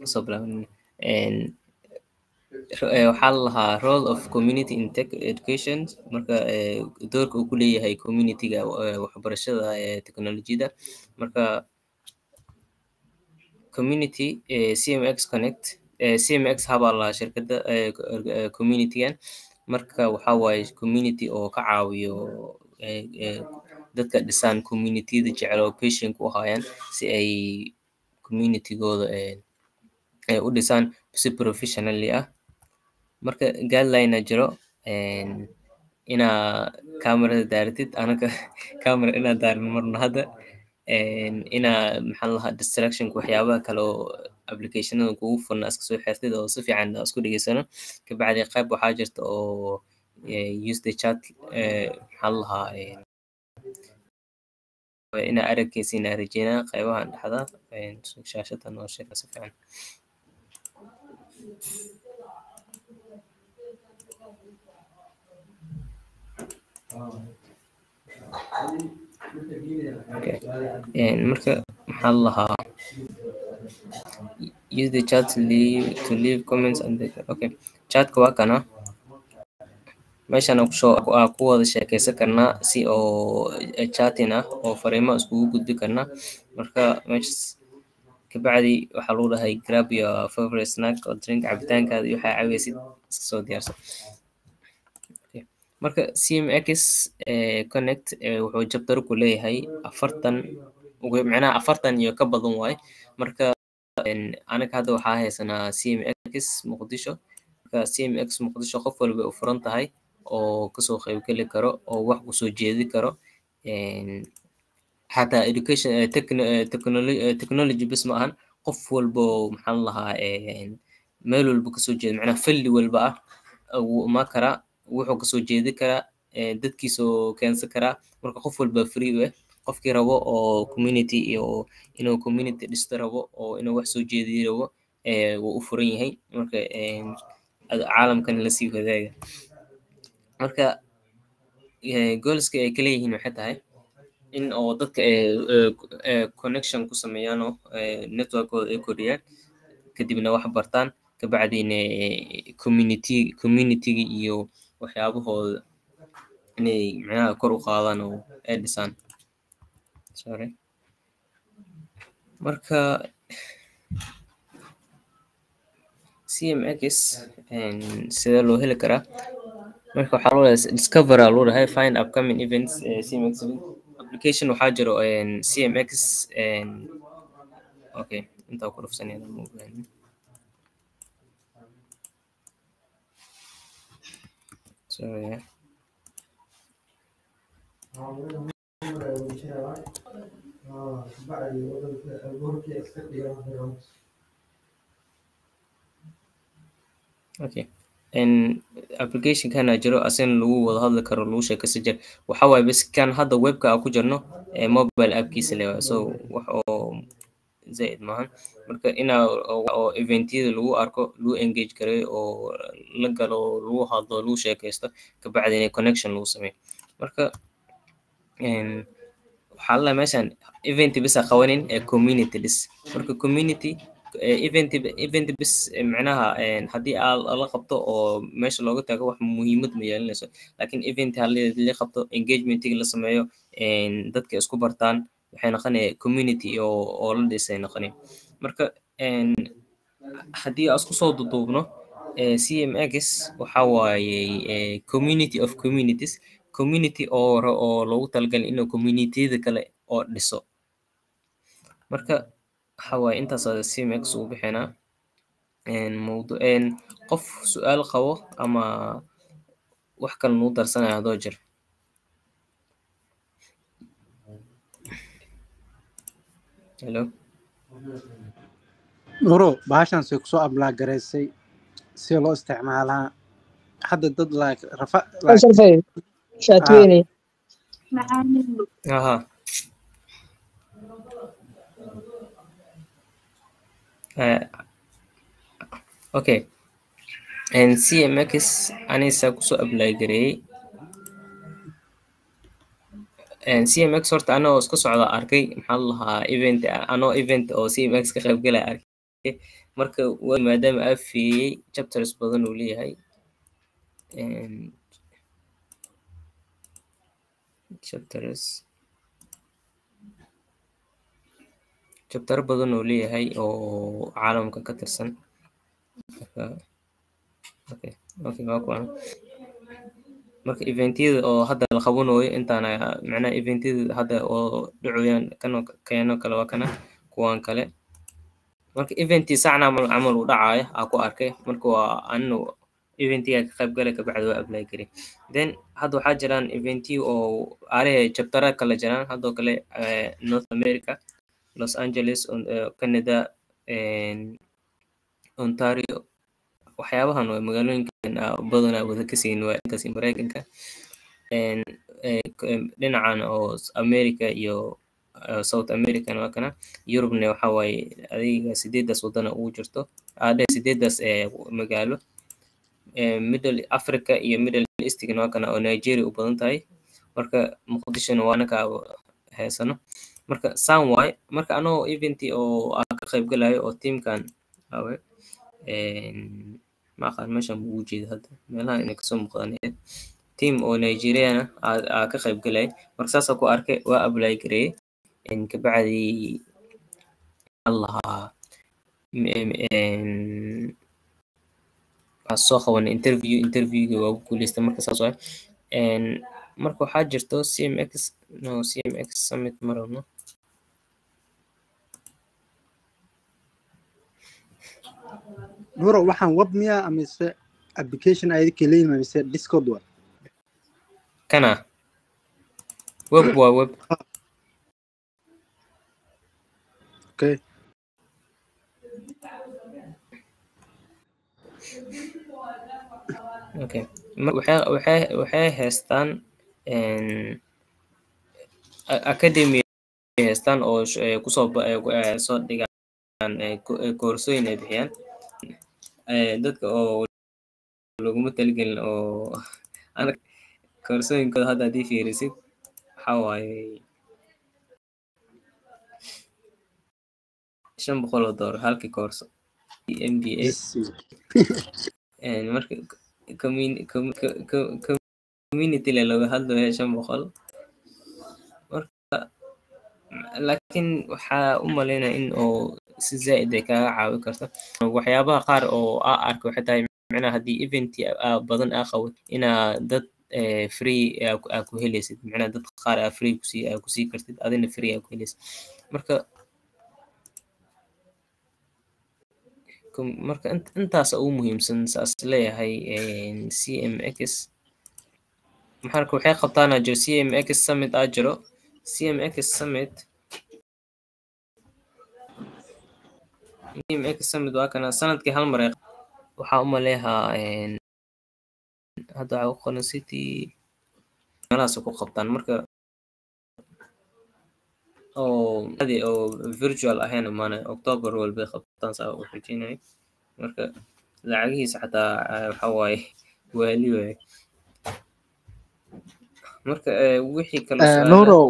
soo bilaaban waxaa la lahaa role of community in tech education marka doorka uu ku leeyahay communityga waxbarashada technolojiyada marka community cmx connect cmx habaa lahaa shirkadda communitygan marka waxaa waaye community oo ka caawiyo dadka dhisaan communityada jecel oo patient u ahaayaan si ay communitygooda u dhisaan si professionally ah marka guideline jiro inaa camerada daaratid anaka camera inaa daarin marno hadda inaa maxaa lahaa distractionka waxyaabaha kale oo applicationada kugu furna iska soo xirtid oo si fiican isku dhegeysano kabacdi qayb waxaa jirta oo use the chat maxaa lahaa inaa aragkeysa inaa rajeynaa qaybahan dhexda shaashadan oo sheeka si fiican marka maxaa lahaa use the chat to leave, to leave comments and the, okay chatka waa kana meeshan aa ku wada sheekeysan karnaa si oo chatin ah oo fariimo iskugu gudbi karnaa marka meeshas kabacdi waxaa lagu dhahay grab your favorite snack oo drink cabitaankaada iyo waxaa caweysid iska soo diyaarsan marka cmx connect wuxuu jabtaro ku leeyahay afartan macnaha afartan iyo ka badan waaye marka anaga hadda waxaa haysanaa cmx muqdisho marka cmx muqdisho qof walba u furan tahay oo kasoo qaybgeli karo oo wax kusoo jeedi karo xataa education technology bis ma ahan qof walba oo maxaan lahaa meel walba kasoo jeeda macnaha falli walba ah wuu imaan karaa wuxuu kasoo jeedi karaa dadkiisoo keensan karaa marka qof walba free u ah qofkii rabo oo community iyo inuu community dhisto rabo oo inuu wax soo jeediyo rabo wuu u furan yahay marka caalamkan lasii wadaaga marka goolska ay ka leeyihiin waxay tahay in oo dadka connection ku sameeyaan oo networkooda ay kordhiyaan kadibna wax bartaan kabacdina community communityga iyo waxyaabahooda inay macnaha kor u qaadaan oo ay dhisaan sorry marka cmx sidee loo heli karaa marka waxaa loo dhahay discoveraa loo dhahay find upcoming events cmx application waxaa jiro cmx okay intaa ku dhufsanaya sorry yeah. okay applicationkana jiro asina lagu wada hadli karo lagu sheekaysan jira waxa waaye bas kan hadda webka aan ku jirno mobile appkiisa le so wax oo zaid maahan marka inaa oo eventyada lagu arko lagu engage gareeyo oo la galo lagu hadlo lagu sheekaysto kabacdina connection lagu sameeyo marka waxaa la meeshan event bisa qabanin ee community dhis marka community event event bis macnaha haddii aa la qabto oo meesha looga tago wax muhiimad ma yeelanayso laakiin event haddii la qabto engagementiga la sameeyo dadka isku bartaan waxay noqonaya community oo oo la dhisay noqonaya marka haddii aan isku soo duduubno cmx waxa waaye community of communities community oo oo loogu talagalay inuu communityada kale oo dhiso marka waxa waaye intaas cmx uu bixinaa mawdu qof su-aal qabo ama wax kale nuu darsanaya hadoo jir hello muro bahashan say kusoo ablaa garaysay si loo isticmaalaa hadda dad like rafa shaatweyne aha okay cmx anisa kusoo ablay gareeyey cmx horta anagoo iska socda arkay maxaa lahaa event anoo event oo cmx ka qaybgalaya arkay marka wa maadaama aa fiiriyey chapters badan uu leeyahay and chapters chapter badan uu leeyahay oo caalamka ka tirsan marka okay okay waa kuwan marka eventyada oo hadda la qabanayo intaana macnaha eventyada hadda oo dhacayaan kan keeno kale waa kana kuwan kale marka eventii sacna camal camal uu dhacaayo aa ku arkay marka waa aninu eventiga ka qayb galay kabacdi waa apply garay then hadda waxaa jiraan eventiyo oo aalahe chaptera kala jiraan haddoo kale north america los angeles canada ontario waxyaabahan waa magaalooyinkan badanaa wada ka siin waa inkaasi maraykanka dhinacan oo america iyo south american waa kana yurubna waxa waaye adiga sideedaas wadana ugu jirto adhe sideedaas magaalo middle africa iyo middle eastgana waa kana oo nigeria u badan tahay marka muqdishona waa anaka heesano marka san waay marka anoo eventi oo aa ka qayb galayo oo teamkan awe ma aqaan meeshan buu ugu jeeda hadda meelaha inay kasoo muuqdaan team oo nigeriana aa ka qayb galay marka saasa ku arkay waa apply gareeyey kabacdi allahaa waxaa soo qaban interview interviewga waa ku guuleystay marka saas waay marka waxaa jirto cmx no cmx summit ma rabno nuro waxaan web miya amise application ayadka leeyima mise discord wa kana web waa web okay okay waxay waxay waxay haystaan academy haystaan oo kusoo soo dhigaan koorsooyin ay bixiyaan dadka oo laguma taligelin oo koorsooyinkooda hadda haddii fiirisid waxaa waaye shan boqol oo doolar halkii koorso m b a marka community le looga hadlayo shan boqol marka laakiin waxaa u malaynaya in oo si zaa'id ay kaaga caawi karto waxyaabaha qaar oo aa arka waxay tahay macnaha haddii event badan aa qabo inaa dad free aa ku helaysid macnaha dad qaar aa free kusii aa kusii kartid adina free aa ku helaysid marka marka intaas ugu muhiimsan saas leeyahay cmx maxaa waxay qabtaana jiro cmx summit aa jiro cmx summit cmx summit waa kana sanadkii hal mar waxaa u maleehaa hadda waxaa ku qoran city meelahaas ku qabtaan marka oo adi oo virtual ahayn maana october walbay qabtaan saa u xijinay marka lacagihiisa xataa waxa waaye waali waaye marka wixii kale nurow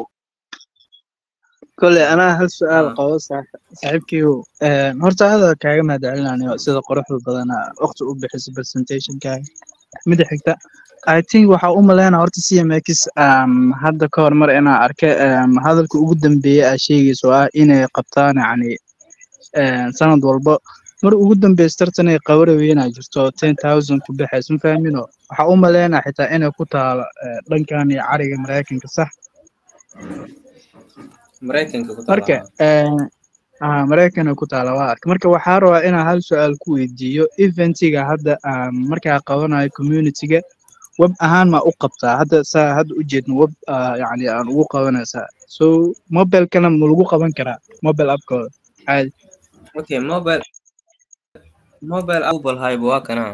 kole anaa hal su-aal qabo saaxiibkiiu horta aada kaaga mahadcelinayo sida quruxda badana waqti u bixisa presentationkaaga mida xigta i think waxaa u maleynaa horta cmx hadda ka hor mar inaa arke hadalka ugu dambeeya aa sheegayso ah inay qabtaan yacni sanad walba mar ugu dambeysa tartan ay qabaraweyna jirto ten thousand ku baxaysa ma fahmino waxaa u maleynaa xitaa inay ku taalo dhankan iyo cariga maraykanka sax marka maraykana ku taala waa arka marka waxaa rabaa inaa hal su-aal ku weydiiyo eventiga hadda markaa qabanayo communityga web ahaan ma u qabtaa hadda saa hadda u jeedno web yani aan ugu qabanaysaa so mobilekana ma lagu qaban karaa mobile appkooda caadi okay mobile mobile apple hayba waa kana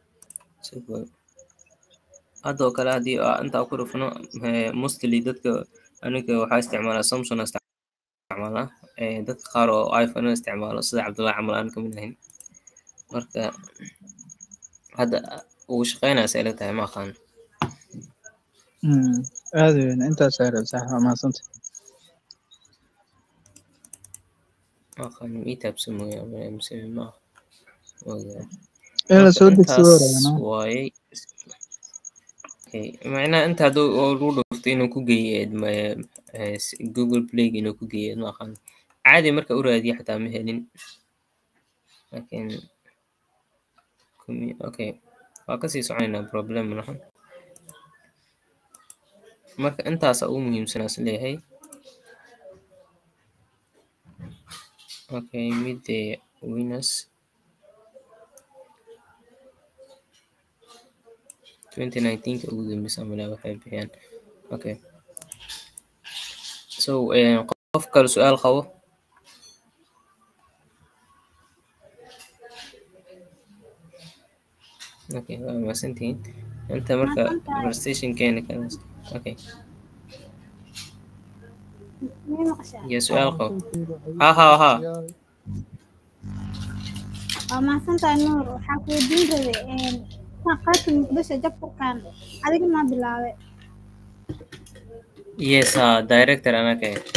haddoo kale haddii intaa ku dhufno mostly dadka aniga waxaa isticmaalaa samsung isticmaalaa dadka qaar oo iphone isticmaalo sida cabdullahi camal aan kamid ahayn marka hadda ugu shaqeynaysa ila tahay ma aqaan aada weyn intaas aare sax waa mahadsanta ma aqaan ii taabsan mooyaa mise ma Okay. in la marka soo degsado intaas rabana waaye okay. macnaha inta hadduu oo lagu dhufto inuu ku geeyo ma- eh, s- google play inuu ku geeyo ma aqaan caadi marka u raadiya xataa ma helin laakiin commu- okay waa kasii soconaynaa problem malaha marka intaasa ugu muhiimsanaas leeyahay okay mid the winners 2019 ka ugu dambeysa malaa waxay bixiyaan okay so eh, qof kale su-aal qabo okay waa mahadsantihiin inta marka Mahadsantahay. conversation keena kan okay mii maqashaa iyo su-aal qabo ha ha ha waa mahadsantahay nuur waxaa ku weydiin rabay een, kuwan qaadka muqdisho jabkurkan adiga maa bilaabay yes ha director anaka eh.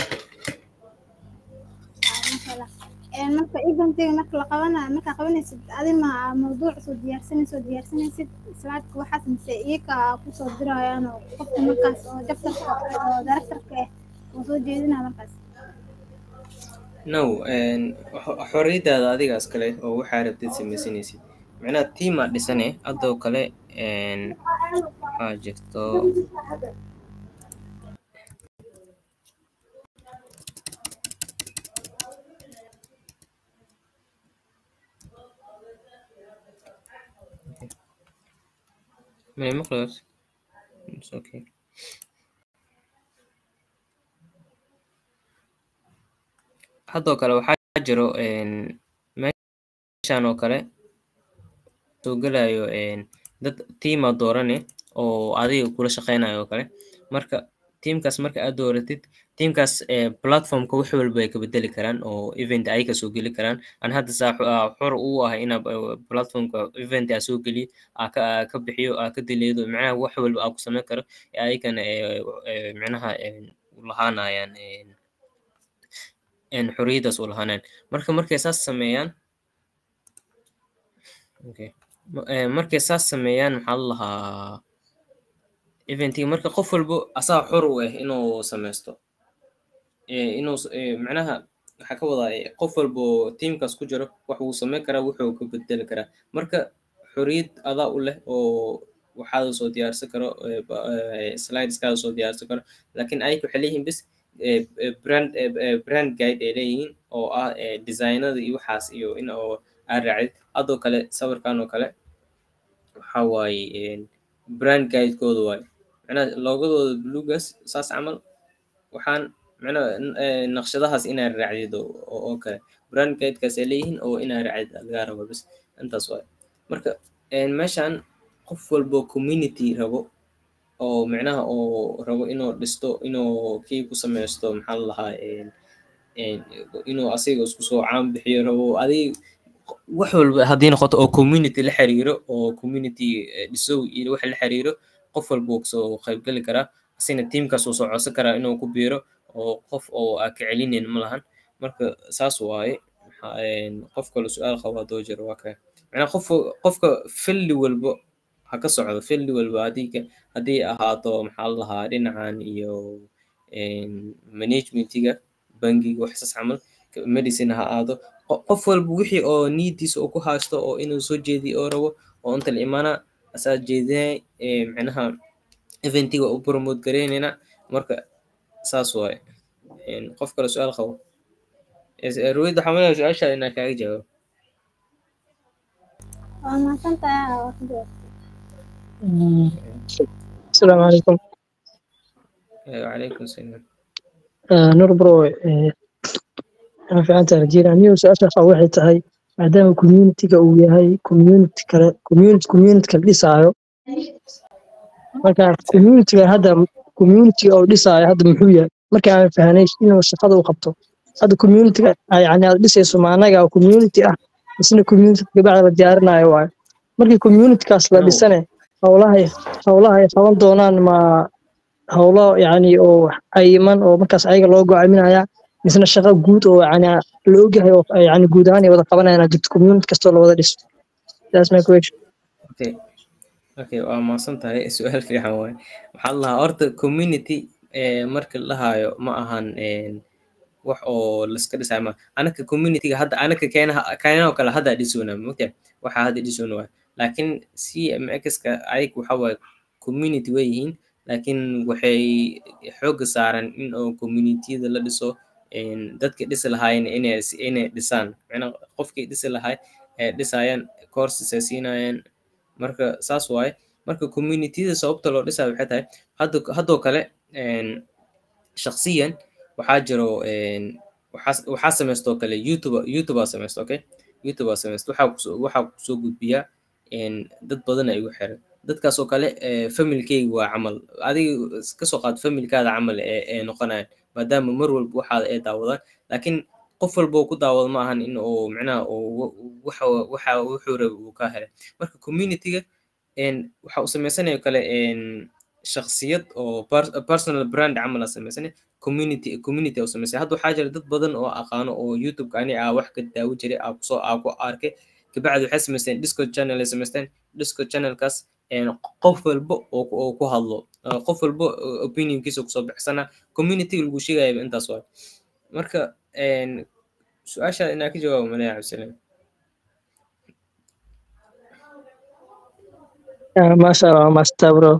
Aa, masha Allah. Een, marka eventiga marka la qabanayo markaa qabanaysid adi ma mawduuc soo diyaarsanaysid soo diyaarsanaysid slaadka waxaas mise iyaka kusoo dirayaan oo qofka markaas oo jabtarka oo directorka ah oo soo jeedinaya markaas no een, xo- xorriyadaada adigaas kale oo waxaa rabtid samaysanaysid macnaha tiima dhisane haddoo kale een, waxaa jirto may maqlays It's okay haddoo kale waxaa jiro een, meeshan oo kale soo gelayo een, dad tiima doorane oo adiga kula shaqeynayo oo kale marka tiimkaas marka aad dooratid tiimkaas eh, platformka wax walba ay ka bedeli karaan oo event ay ka soo geli karaan aan hadda saa xu- aa xor u ahay inaa eh, platformka event aa soo geliyo aa ka aa ka bixiyo aa ka dileedo macnaha wax walba aa ku sameyn karo ee ayagana eh, eh, macnaha eh, u lahaanayaan een, een xorriyadaas u lahaanayaan marka markay saas sameeyaan okay. Ma- eh, markay saas sameeyaan maxaa la lahaa eventiga marka qof walbo asaa xor u ah inuu sameysto Eh, inuu s- eh, macnaha waxaa ka wadaa eh, qof walbo tiimkaas ku jiro wax wuu sameyn karaa wuxuu ka bedeli karaa marka xorriyad adaa u leh oo waxaada soo diyaarsan karo eh, ba- eh, slideskaada soo diyaarsan karo laakiin ayaka waxay leeyihiin bis eh, eh, brand eh, eh, brand guide ay leeyihiin oo ah eh, designada iyo waxaas iyo in oo aad raacdid haddoo kale sawirkan oo kale waxaa waaye een, brand guidekooda waaye macnaha loogadooda bluegas saas camal waxaan macnaha n- eh, naqshadahaas inaad raacdid oo oo- oo kale brand guidekaas ay leeyihiin oo inaad raacdid lagaa rabo bas intaas waaye marka een, meeshan qof walbo community rabo oo macnaha oo rabo inuu dhisto inuu kii ku sameysto maxaa la lahaa een, een, inuu asiga isku soo caan bixiyo rabo adig wax walba haddii noqoto oo community la xiriiro oo community eh, dhisow iyo wax la xiriiro qof walba wuu kasoo qaybgeli karaa asina tiimkaas wuu soo codsan karaa inuu ku biiro oo qof oo aa ka celinayn ma lahan marka saas waaye Maxaa, een, qof kale su-aal qabo haddoo jiro waa kaya macnaa qof qofka filli walbo ha ka socdo filli walba haddii ka haddii ahaato maxaa la lahaa dhinacan iyo een, managementiga bangiga waxsaas camal ka- medicine ha aado qo- qof walba wixii oo niidiisa uu ku haysto oo inuu soo jeediyo oo rabo oo inta la imaana asaa jeedinay ee, macnaha eventiga u promote gareynayna marka saas waaye Een, qof kale su-aal qabo ruwid waxaa malaya su-aasha inaa kaaga jawaabo waa mahadsantahay waa ku jawaab السلام عليكم Eh, wacalaykum salaam آه نور برو آه أنا في عنتا رجينا نيو سأشرح waxay tahay maadaama community-ga uu yahay community kale community community kale dhisaayo marka community-ga hadda community oo dhisaayo hadda muxuu yahay marka aan fahanay inuu shaqada u qabto hadda community-ga ay yani aad dhisayso ma anaga oo community ah isna community gabacda la diyaarinayo waayo markii community-kaas la No. dhisane howlahay howlaha ay qaban doonaan ma howlo yani oo cayiman oo markaas ayaga loo go'aaminaya misna shaqo guud oo yani la ogyahay oo yani guud ahaan ay wada qabanayaan jirto community kastoo la wada dhiso that's my question okay okay waa mahadsan tahay su-aal fiican waaye waxaa la lahaa horta community eh, marka la lahaayo ma ahan eh, wax oo laska dhisayo ma anaka communityga hadda anaka keenaha keenaha kale hadda dhisoona mogtahay waxaa hadda dhisoona waay laakiin cmxka ayag waxa waaye community way yihiin laakiin waxay xooga saaran in oo communitiyada la dhiso een, dadka dhisi lahaayeen inay inay dhisaan macnaa qofkii dhisi lahay ee dhisayaan courses ay siinayaan marka saas waaye marka communitiyada sababta loo dhisayo waxay tahay hadda haddoo kale een, shakhsiyan waxaa jiro een, waxaa waxaa sameystoo kale youtube youtube aa sameysta okay youtube aa sameysta waxaa kusoo waxaa kusoo gudbiyaa een, dad badan ay igu xiran dadkaas oo kale eh, familkeyga waa camal adiga kasoo qaad familkaada camal ee ee noqonayaan maadaama mar walba waxaada ay daawadaan laakiin qof walba oo ku daawado ma ahan in uu micnaha uu waxa waxa wuxuu raba uu ka helay marka communityga een, waxa uu sameysanaya kale een, shakhsiyad oo per- personal brand camal aa sameysanaya community community uu sameysay hadda waxaa jira dad badan oo aqaano oo youtube ani aa wax ka daawo jiray aa kusoo aa ku arkay kabacdi waxay sameysteen discord channel ay sameysteen discord channelkaas een, qof walba oo ku- oo ku hadlo uh, qof walba uh, opinionkiisa kusoo bixsana community lagu sheegaya intaas waay marka een, su-aasha inaa ka jawaabo malaya cabdisalaam Ah, masha allah waa maastaa bro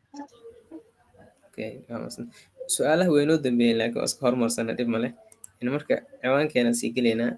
okay waa mahadsan. su-aalaha way noo dambeeyeen laakiin waa iska hormarsana dhib male in marka ciwaankeena sii gelaynaa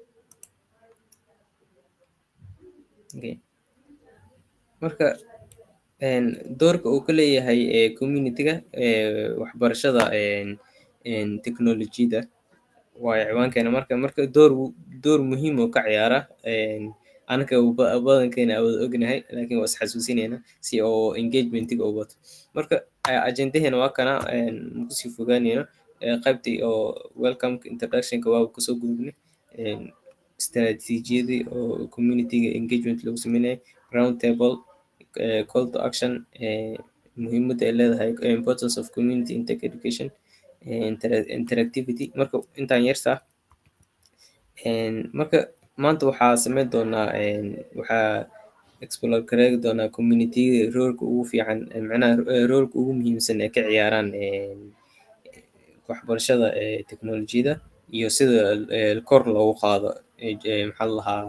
okay marka een, doorka uu ka leeyahay ee communityga ee waxbarashada een, een, teknolojiyada waayo ciwaankeena marka marka door wu- door muhiim oo ka ciyaara een, anaka ba- badankeena awada ognahay laakiin waa isxasuusinayna si oo engagementiga u wato marka a- ajendaheena waa kana een, makusii fogaanayno ee, qaybtii oo welcome introductionka waa kusoo gudubnay een, istaraatiijiyadii oo communityga engagement lagu sameynayay round table eh, call to action eh, muhiimadda ay leedahay eh, importance of community in tech education eh, intera- interactivity marka intaan yartaa een, marka maanta waxaa sameyn doonaa een, waxaa explore gareegi doonaa community roolka ugu fiican eh, macnaha eh, roolka ugu muhiimsan ee ka ciyaaraan een, waxbarashada ee teknolojiyada iyo sida eh, kor loogu qaado eh, eh, maxaa la lahaa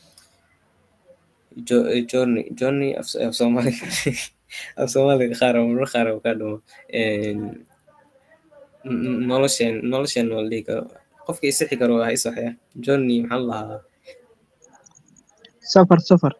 jo- eh, journey journey af af soomaaliga af soomaaliga qaar marar qaar oo ka dhumo een, n- n- nolosheen nolosheen waa la dhihi karo qofka isixi karo waa isaxya journey maxaa la lahaa safar safar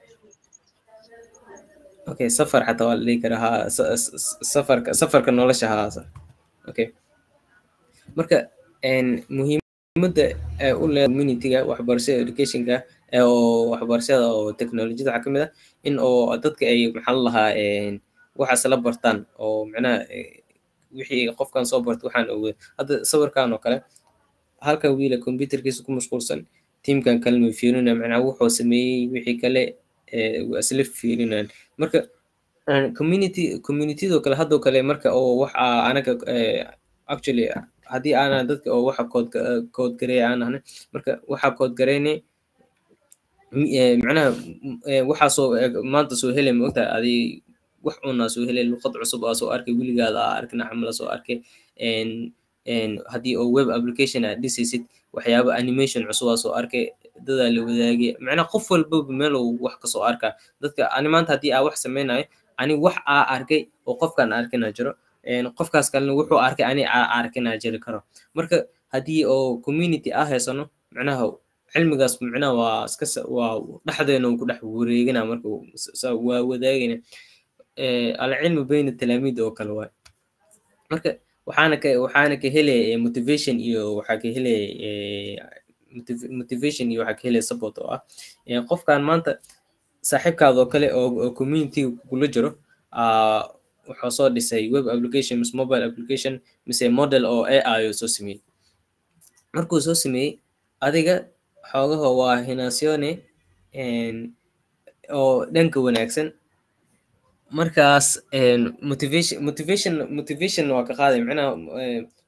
okay safar xataa waa la dhihi karaa ha sa- sa- sa- safarka safarka nolosha ha okay marka een, muhiimadda ee u leedahay communityga waxbarashada educationka ee oo waxbarashada oo teknolojiyada waxaa ka mid ah in oo dadka ay maxaa la lahaa een, waxaas la bartaan oo macnaha eh, wixii qofkan soo barta waxaan ogaa hadda sawirkan oo kale halkan wiila computerkiisa ku mashquulsan tiimkan kalena way fiirinayaan macnaha wuxuu sameeyey wixii kale eh, waa isla fiirinayaan marka een, community communityadoo kale haddoo kale marka oo waxa anaga eh, actually haddii aanan dadka oo waxa kood kood gareeya aan ahnay marka waxaa kood gareynay mi- eh, macnaha m- eh, waxaa soo eh, maanta soo helay ma ogtahay adi wax unaa soo helay luqad cusub aa soo arkay weligaada aa arkina camala soo arkay een een haddii oo web application aad dhisaysid waxyaaba animation cusub aa soo arkay dadaa la wadaagay macnaha qof walbaba meel uu wax kasoo arkaa dadka ani maanta haddii aa wax sameynayo ani wax aa arkay oo qofkaan arkina jiro een qofkaas kalena wuxuu arkay ani aa arkina jiri karo marka haddii oo community aa haysano macnaha cilmigaas macnaha waa iska sa- waa dhexdeena uu ku dhex wareegina marka uu s- sa- waa wadaagayna eh, alcilmu bayna talaamiid oo kale waay marka waxaana ka waxaana ka helaya eh, motivation iyo waxaa ka helaya eh, motiv- motivation iyo waxaa ka helaya support oo ah eh, qofkan maanta saaxiibkaada oo kale oo oo community kula jiro ah, wuxuu soo dhisay web application mise mobile application mise model oo AI oo soo sameeyey markuu soo sameeyey adiga xoogaha waa hinaasione een, oo dhanka wanaagsan markaas een, motivation motivation motivation waa ka qaaday macnaha eh,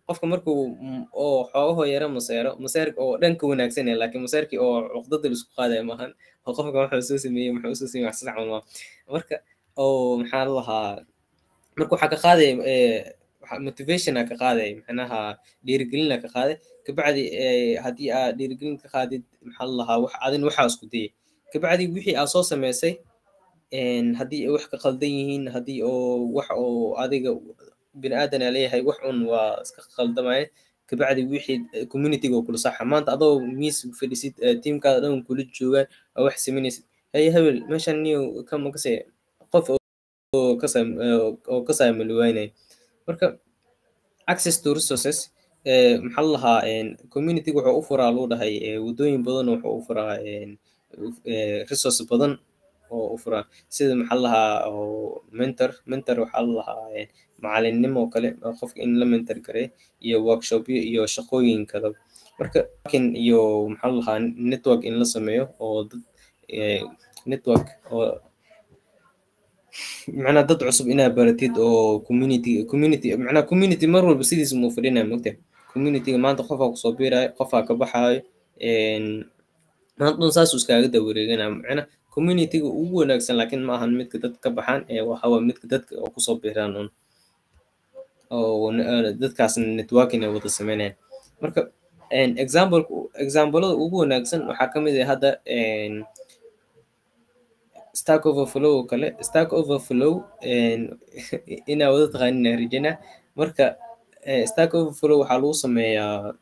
qofka markuu oo xoogaho yara maseero maseerka oo dhanka wanaagsan yahay laakiin maseerkii oo cuqdada la isku qaadaya maahan oo qofka wuxuu soo sameeyey muxuu soo sameeyey wax sax ma marka oo maxaa la lahaa marka waxaa ka qaadaya motivationa ka qaaday macnaha dhiirigelina ka qaaday kabacdi haddii aad dhiirigelin ka qaadid maxaa la lahaa wax adin waxaa isku dayay kabacdi wixii aad soo samaysay haddii wax ka qaldan yihiin haddii oo wax oo adiga bini aadan aa leeyahay wax un waa iska qaldamaya kabacdi wixii communityga oo kula saxa maanta adoo miis fadhisid tiimkaada dhan kula joogaan oo wax samaynaysid hey hebel meeshan niyo kama kase qof oo ka saamaliwaynaya marka access to resources maxaa la lahaa communityga wuxuu u furaa luu dhahay waddooyin badan wuxuu u furaa resource badan oo u furaa sida maxaa la lahaa mentor mentor waxaa la lahaa macalinnimo kale qofka in la mentor garay iyo workshopyo iyo shaqooyin kale marka iyo maxaa la lahaa network in la sameeyo oo dad network oo macnaa dad cusub inaa baratid oo community community macnaa community mar walba sidiisa muu fadhinaya mogta communityga maanta qofaa kusoo biirayo qofaa ka baxaayo maanta dhan saasuu iskaaga dawareeganaya macnaa communityga ugu wanaagsan laakiin ma ahan midka dadka ka baxaan ee waxa waa midka dadka oo kusoo biiraan un oo dadkaasna networking ay wada sameynayaan marka example examplada ugu wanaagsan waxaa ka mid ah hadda stack overflow oo kale stack overflow inaa wada taqaanin rajana marka stack overflow waxaa lagu sameeyaa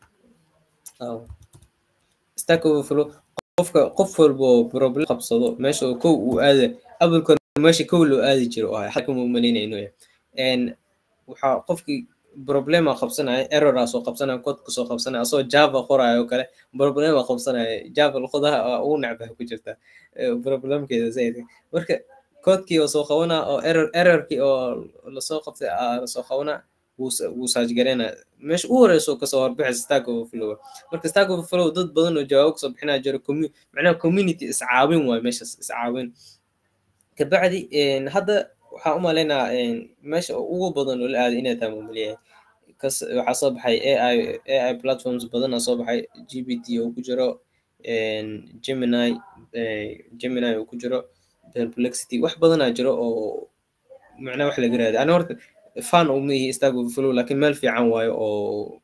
stack overflow qofka qof walba oo problem qabsado meesha oo kow uu aada abalka meesha kow loo aadi jiro oo ahay xalka muumaleynaya inuu yahay waxaa qofkii problema qabsanaya errora soo qabsanaya codka soo qabsanaya asoo java qoraayo oo kale problema qabsanaya java luqadaha ugu necbaha ku jirta problemkeeda zaid marka codkii oo soo qabanaa oo error errorkii oo lasoo qabtay lasoo qabanaa wuu saajgareynaa meesha u horeyso kasoo horbixisa stack overflow marka stack overflow dad badan oo jawaabo kasoo bixinaya jiro macnaha community iscaawin waayo meeshaas iscaawin kabacdi hadda waxaan u malaynaa meesha ugu badan oo la aaday inay tahay mumaliyahay kas waxaa soo baxay ai ai platforms badan aa soo baxay g p t oo ku jiro gemini gemini oo ku jiro perplexity wax badanaa jiro oo macnaha wax laga raaday ani horta fan uma ihi stack overflow laakiin meel fiican waayo oo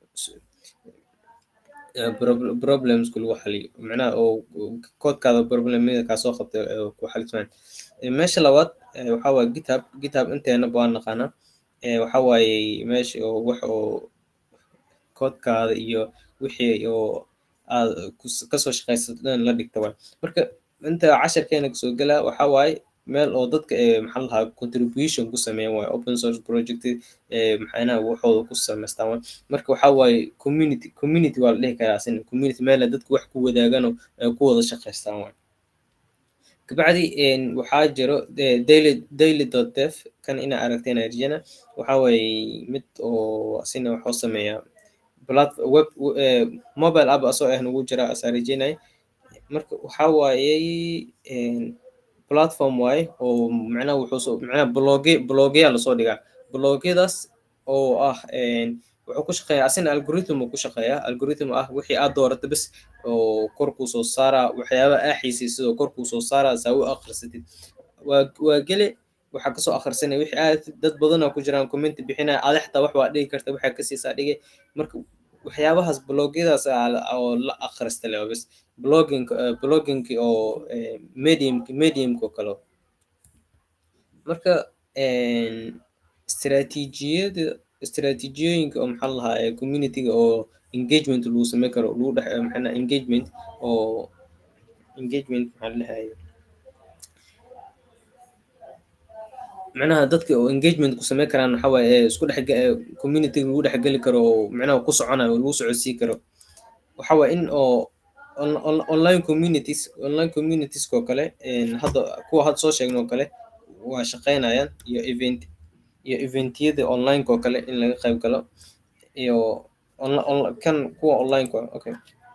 problemsku lagu xaliyo macnaha oo koodkaada problemada kaa soo qabtay ku xalismaan meesha labaad waxa waaye github github inteena baan naqaanaa waxa waaye meesha oo wax oo koodkaada iyo wixii oo aad kasoo shaqaysato dhan la dhigta waay marka inta casharkeena kasoo gelaa waxa waaye meel oo dadka maxaa lahaa contribution ku sameeyan waaye open source project maxaynaha waxooda ku samaystaan waay marka waxa waaye community community waa la dhihi karaa asina community meela dadku wax ku wadaaganoo ku wada shaqaystaan waay kabacdi waxaa jiro daily daily dot def kan inaa aragteen arjana waxa waaye mid oo asina waxuu sameeyaa web mobile app asoo ah nagu jira asaa rajeynaya marka waxa waaye platform waaye oo macnaha wuxuu soo macnaha bloge blogyaa lasoo dhigaa blogyadaas oo ah wuxuu ku shaqeeyaa asina algorithm uu ku shaqeeyaa algorithm ah wixii aad doorato bes oo korkuu soo saaraa waxyaaba aa xiisaysid oo korkuu soo saaraa saa u akhrisatid waa waa gele waxaa kasoo akhrisanaya wixii aad dad badanoo ku jiraan commenti bixinaya adi xataa wax waa dhigi karta waxaa kasiisaa dhigay marka waxyaabahaas blogyadaas oo la akhrista leh bes blogging bloggingki oo mediumki mediumka oo kale marka istiraatiijiyada istiraatiijiyooyinka oo maxaa lahaa communityga oo engagement lagu samey karo lagu dhex maxaa engagement oo engagement maxaa lahaye macnaha dadka oo engagement ku samey karaan waxa waaye isku dhex community lagu dhex geli karo oo macnaha ku soconayo oo lagu socodsii karo waxa waaye in oo online communities online communities oo kale hadda kuwa hadda soo sheegna oo kale waa shaqeynayaan iyo event iyo eventyada onlineka oo kale in laga qayb galo iyo kan kuwa onlineka okay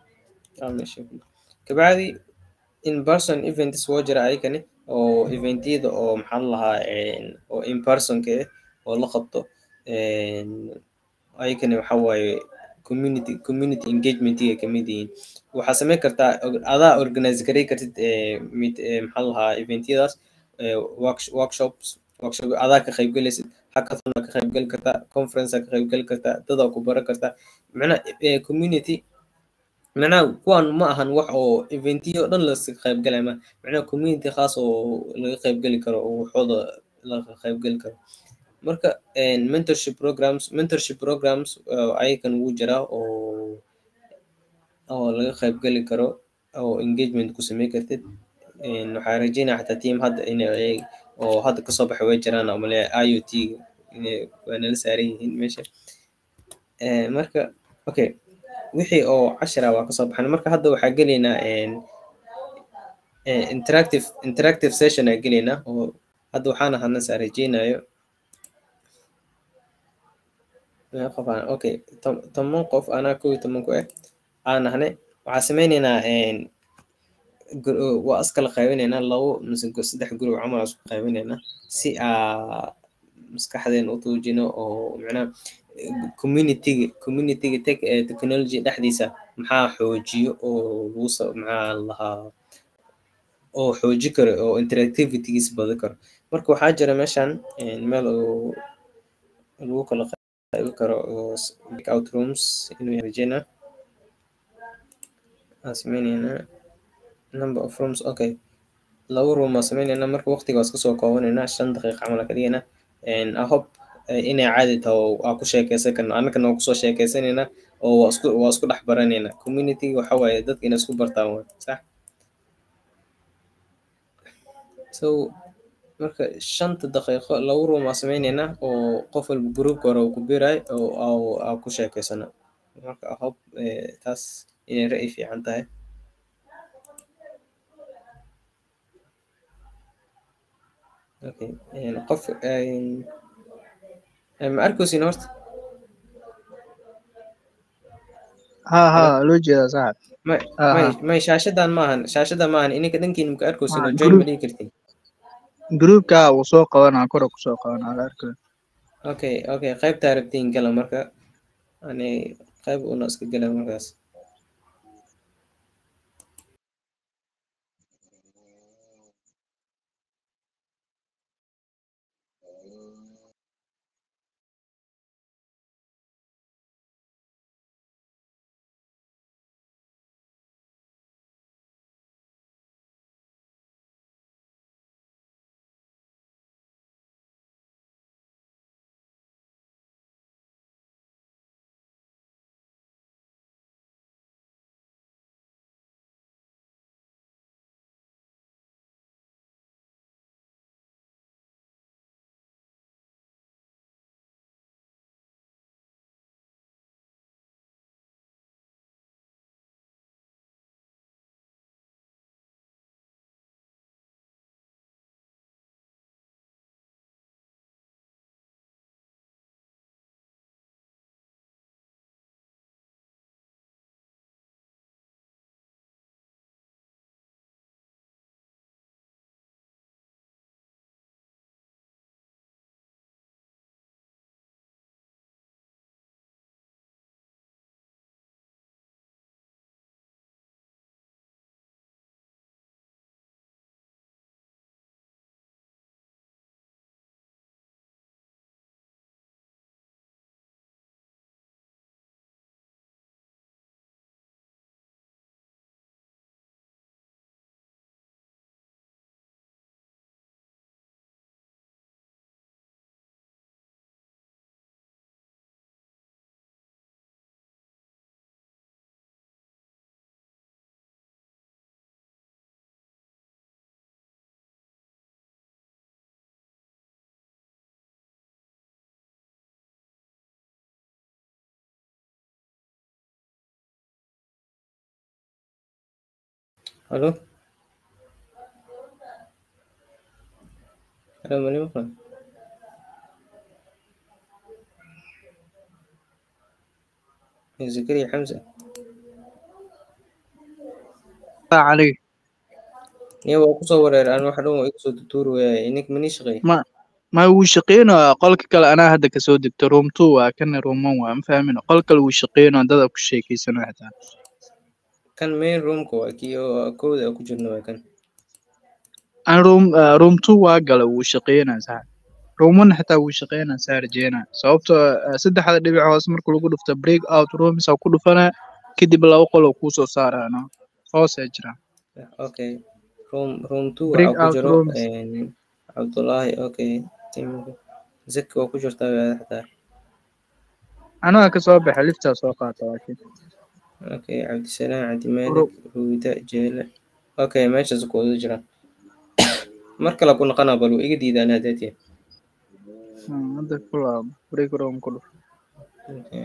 kabacdi in person events woo jira ayakani oo eventyada oo maxaa lahaa oo in personka eh oo la qabto ayagana waxa waaye community community engagement-iga kamid yihiin waxaa sameyn kartaa og- adaa organize garay kartid eh, mid eh, maxaa lahaa eventyadaas eh, worksh- workshops workshop adaa ka qaybgalaysid hackathon aa ka qaybgali kartaa conference aa ka qaybgali kartaa dadaa ku baran kartaa macnaha eh, community macnaha kuwan ma ahan wax oo eventiyo dhan laska qaybgalaya ma macnaha community khaas oo laga qaybgali karo oo waxooda laga qaybgali karo marka een, mentorship programs mentorship programs uh, ayakan wuu jiraa oo oo laga qaybgali karo oo engagement ku samey kartid Een, waxaa rajeynaya xataa team hadda inay oo hadda kasoo baxay way jiraan oo male iot inay waa nala saaran yihiin meesha Ee, marka okay wixii oo cashara waa kasoo baxan marka hadda waxaa gelaynaa een, ee, interactive interactive session aa gelaynaa oo hadda waxaan ahana saa rajeynayo Meeqa qof aan okay tom- toban qof anaa kow iyo toban ku ah aan nahnay waxaa sameyneynaa een, gr- waa iskala qaybinaynaa labo mise gu- saddex group camal aa isku qaybinaynaa si aa maskaxdeena u tuujino oo macnaha communityga communityga tech eh, technology dhexdiisa maxaa xoojiyo oo lagu sa- maxaa la lahaa oo xooji karo oo interactivities badi karo marka waxaa jira meeshan een, meel oo lagu kala qaybi karo oo s- breakout rooms inuu yahay rajeynaa aan sameyneynaa number of rooms okay laba room aan sameyneynaa marka waqtiga waa iska soo koobaneynaa shan daqiiqa camal aan ka dhigaynaa And I hope eh, inay caadi tahay oo aan ku sheekeysan karno annagana waa kusoo sheekeysaneynaa oo waa isku waa isku dhex baraneynaa community waxa waaye dadka inay isku bartaan waay sax so marka shanta daqiiqo laba room aan sameyneynaa oo qof walba groupka hore uu ku biirayo oo aa- aa ku sheekeysano marka I hope eh, taas inay ra'yi fiican tahay okay een, qof een, een, ma arkaysin horta ha ha loo jeedaa saaxib may Aha. may may shaashadan maahan shaashadan maahan ininka dhankiina maka arkaysin Ah, oo join group. ma dhihi kartin groupka uu soo qabanaa kor uu kusoo qabanaa la arkayo okay okay qaybtaa rabtiin gala marka ani qayb una iska gala markaas Halo? Halo, mali maqlan? Ya, Zakariya Xamse. cali Niya waa kusoo wareer aan wax dhan waa igu soo tutuuri waayay ininka manii shaqeey ma ma wuu shaqeynaya qolka kale anaa hadda kasoo degto room two waa kana room one waa ma fahmin qol kale wuu shaqeynaya dada ku sheekeysanayo xitaa kan main roomka waa kii oo kowda aan ku jirno waa kan an room ah, room two waa gala wuu shaqeynaya sax room one xitaa wuu shaqeynaya saa rajeynaya sababtoo ah, saddexda dhibic hoose marka lagu dhufto break out rooms aa ku dhufanaya kadib laba qol oo kuusoo saaraya no hoosee jira okay room room two break waxaa ku out jiro rooms een, cabdullaahi okay Tim- zaki waa ku jirtaa waa xataa anaga kasoo baxa liftaa soo qaata laakiin okay cabdisalaam cabdimaalik Ro- ruuda jeele okay meeshaas ku wada jiraan mar kale ku noqonaa bal wuu iga diidaan haddeetiya Hmm, hadda ku laabo break room ku dhuf okay.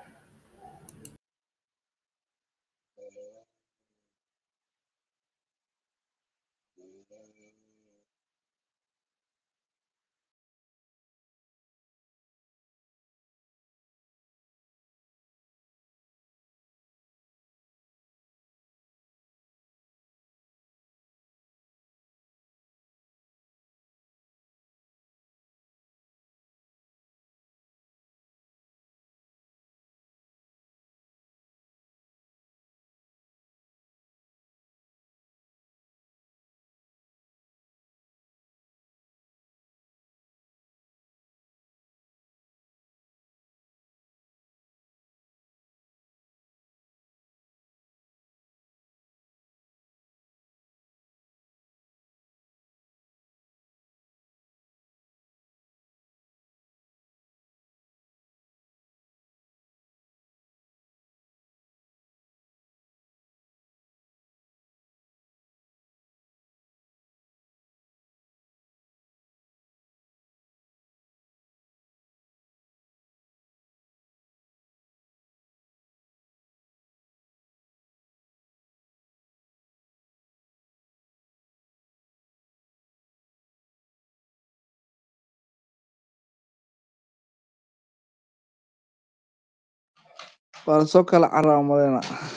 waa lasoo kala carraa malena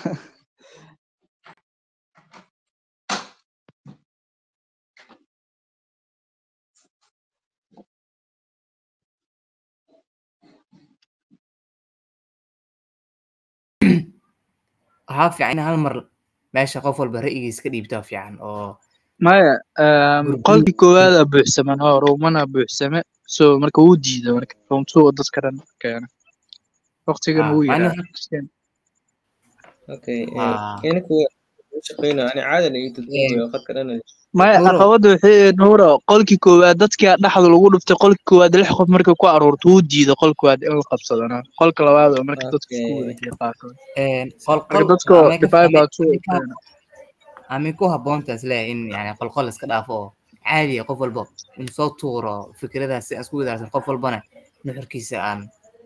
waxaa fiican in hal mar meesha qof walba ra'yigiisa ka dhiibtaa fiican oo maya um, gurguru qolkii koowaada buuxsaman oo roomana buuxsame so marka wuu diiday marka room two oo dadka dhan keena waqtigana ah wuu macni yidhaa okay ah ininku u shaqeynaa ani caadan iyo dadweynayo khadka dhan maya nuuro caqabada waxay nuura qolkii koowaad dadkii dhexda lagu dhuftay qolkii koowaad lix qof markay ku aruurto wuu diiday qolka koowaad in la qabsadana qolka labaad oo marka dadka isku wada okay jira qaarkood een qol marka qol dadka amay ka divide amay by two amay ka keena amay ku habboontaas leeyahay in yani qolqol iska dhaafo oo caadi ah qof walba in soo tuuro fikradaas si aan isku wadaarsan qof walbana nuxurkiisa aan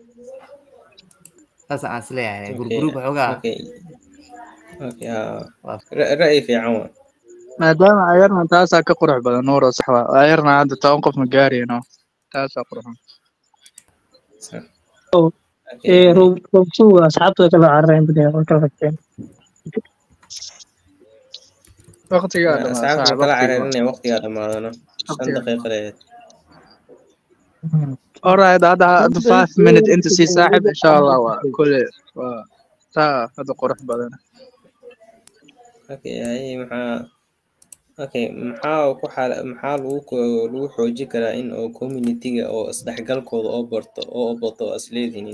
saas aan isleeyahay okay gurguruub waxoogaa okay okay ah, waa ra- ra'yi fiican waa maadaama ayarna taasaa ka qurux badan nuura sax waa ayarna hadda toban qof ma gaarayno taasaa qurxan sax oo okay ee room room two asxaabtu way kala carareen bada way kala tagteen waqtigaa Ma- dhamaa asxaabta saaxib kala waqtiga cararinaya waqtigaa dhamaadana shan waqtiga daqiiqo leeyahay alright hadda hadda five minute inta sii saaxib insha allah waa kule waa taa hadda qurux badan okay haye maxaa okay maxaa ku xal maxaa lagu ko- lagu xoojin karaa in oo community-ga oo isdhexgalkooda oo barto oo bato oo isleedihiin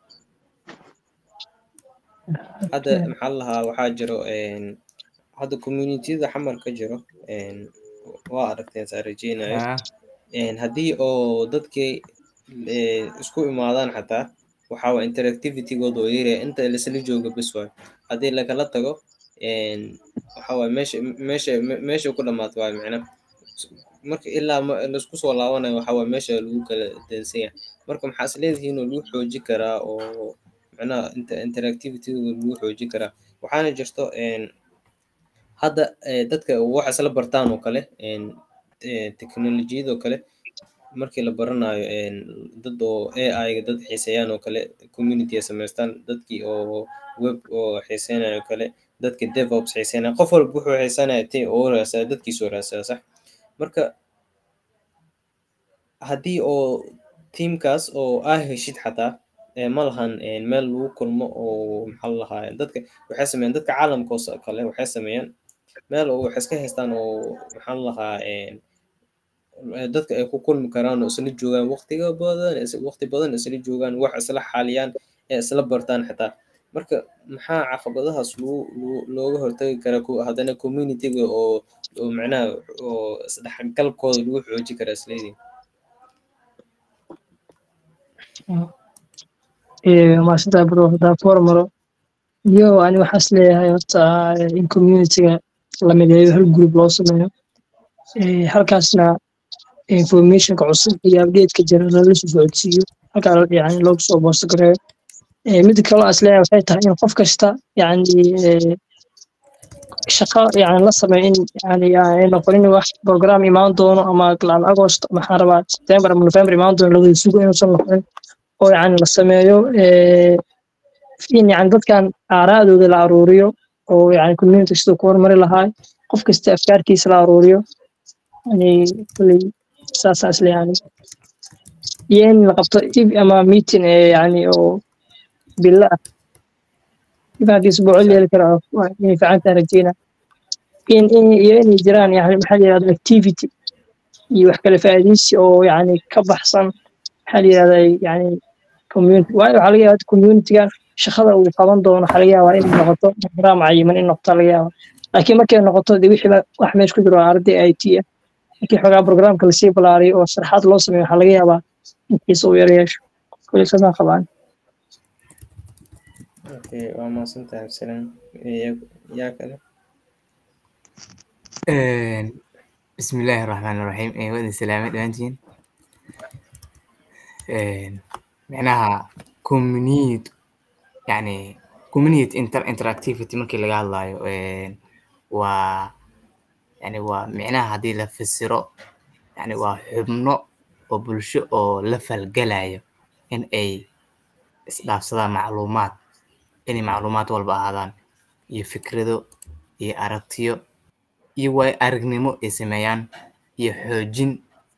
hadda maxaa la lahaa waxaa jiro een, hadda community-da xamar ka jiro een, waa aragteen saa rajeynayo ah een, haddii oo dadkii ee, isku imaadaan xataa waxaa waa interactivity-gooda oo yaraya inta laisla jooga bes waayo haddii lagala tago een, waxaa waaye meesha meesha me- meesha ku dhamaato waayo macna marka ilaa ma- laisku soo laabanayo waxaa waaye meesha lagu kala dansan yahay marka maxaa is leedihiin oo lagu xoojin karaa oo macnaha inta interactivity-gooda lagu xoojin karaa waxaana jirto een, hadda eh, dadka wax isla bartaan oo kale een, eh, teknolojiyada oo kale markii la baranayo een, dad oo AI-ga dad xiiseeyaan oo kale community ay samaystaan dadkii oo web oo xiiseynayo oo kale dadka DevOps xiiseynaya qof walba wuxuu xiiseynaya ti oo raasaya dadkiisoo raasaya sax marka haddii oo tiimkaas oo aa heshid xataa ee ma lahan een, meel lagu kulmo oo maxaa la lahaa dadka waxay sameeyaan dadka caalamka oo sa- kale waxay sameeyaan meel oo waxay iska haystaan oo maxaa la lahaa een, ee dadka ay ku kulmi karaan oo isla joogaan waqtiga badan is- waqti badan isla joogaan wax isla xaaliyaan ee isla bartaan xitaa marka maxaa caqabadahaas lagu lagu- looga hortagi karaa ku haddana communityga oo oo macnaha oo isdhexgalkooda lagu xooji karaa isleedii maasanta bro hadaa formaro iyo ani waxaas leeyahay horta eh, in communityga la mideeyo hal group loo sameeyo Eh, halkaasna informationka cusub iyo updateka jira lala soo socodsiiyo halkaa la- yani loogu soo boosto gareeyo Eh, mida kale aan isleeyahay waxay tahay in qof kasta yani eh, shaqo yani la sameeyo in yani ay noqonin wax program imaan doono ama laan agost maxaan rabaa september ama november imaan doono lawada sugo inuusan noqonin oo yani la sameeyo eh, in yani dadkan aaraadooda la aruuriyo oo yani community siduu ku horumari lahaa qof kasta afkaartiisa la aruuriyo yani kulley saasaa isle yani iyo in la qabto ib ama meeting ee yani oo bilo ah ib haddii isbuuco la heli karo waa inay fiican tahay rajeyna in in iyo inay jiraan yani maxaa la yirahda activity iyo wax kale faa'iidaysi oo yani ka baxsan maxaa la yirahda yani community waayo waxaa laga yaabaa communitygan shaqada uu qaban doono waxaa laga yaabaa inay noqoto program cayiman in noqoto laga yaabaa laakiin markay noqoto de wixii ba- wax meesha ku jiro waa arday i t ah markii xogaa programka lasii balaariyo oo sharaxaad loo sameeyo waxaa laga yaabaa in xiisa uu yara yeesho kulli saasaan qabaan okay waa mahadsantahay absalaan Ee, yaa kale بسم الله الرحمن الرحيم إيه وين السلامة دمانتين معناها كوميونيت يعني كوميونيت انتر انتراكتيفيتي markii laga hadlayo een, waa يعني waa micnaha haddii la fasiro يعني waa xubno oo bulsho oo la falgalayo in ay isdhaafsadaan macluumaad inay macluumaad walba ahaadaan iyo fikrado iyo aragtiyo iyo waay aragnimo ay sameeyaan iyo xoojin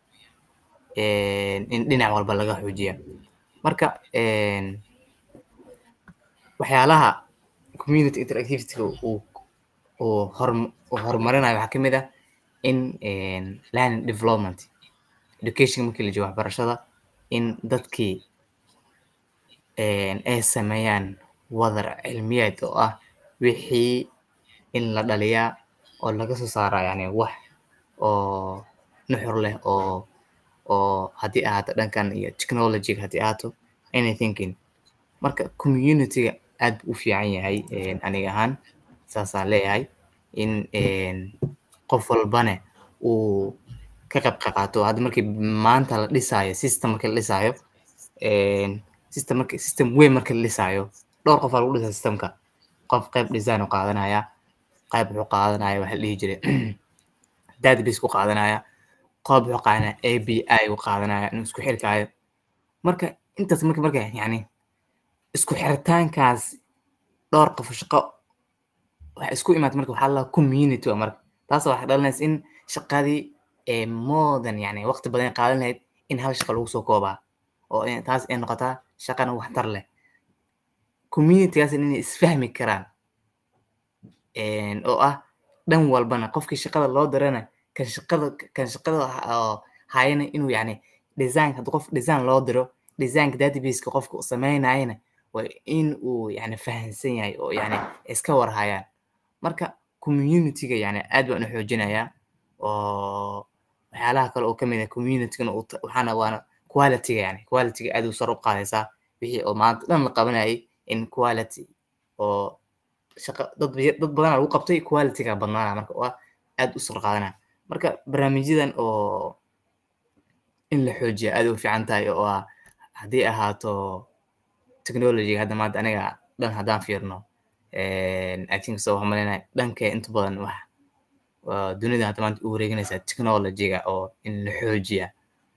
een, in dhinac walba laga xoojiya marka een, waxyaalaha community interactivity uu uu horum- uu horumarinayo waxaa ka mid ah in een, learning development education markii la joogo waxbarashada in dadkii een, ay sameeyaan wadar cilmiyeed oo ah wixii in la dhaliyaa oo laga soo saaraa yani wax oo nuxur leh oo oo haddii ahaato dhankan iyo technologyga haddii ahaato anythinking marka communityga aad buu u fiican yahay een, aniga ahaan saasaan leeyahay in een, qof walbane uu ka qayb qaato hadda markii maanta la dhisaayo system markii la dhisaayo een, system marki system weyn markii la dhisaayo dhowr qof aa lagu dhisaa systemka qof qayb design u qaadanaya qayb wuxuu qaadanaya waxa la dhihi jiray database ku qaadanaya qof wuxuu qaadanaya api u qaadanaya inuu isku xirkaayo marka intaas marka marka yani isku xiritaankaas dhowr qof shaqo waxa isku imaata marka waxaa la community waa marka taas waxay dhalinaysa in shaqadii ee more than yani waqti badan ay qaadan lahayd in hal shaqa lagu soo koobaa oo in- taas ay noqotaa shaqana waxtar leh communitygaas inay isfahmi karaan een, oo ah dhan walbana qofkii shaqada loo dirana kan shaqada kan shaqada ha- oo hayana inuu yani design hadda qof design loo diro designka databaseka qofka uu sameynayana waa in uu yani fahansan yahay oo yani iska warhayaan marka communityga yani aad baan u xoojinayaa oo waxyaalaha kale oo kamid ah communitygana uu ta- waxaana waana qualityga yani qualityga aad u sar u qaadaysaa wixii oo maanta dhan la qabanayay in quality oo shaqa dad ba- dad badanaa lagu qabtay qualityga badnaana marka waa aad u sar qaadanaya marka barnaamijyadan oo in la xoojiya aad u fiican tahay oo ah haddii ahaato technologyga hadda maanta aniga dhan haddaan fiirno i think so waxaan malaynahay dhanka inta badan wax waa dunida hadda maanta u wareeganaysaa technologyga oo in la xoojiya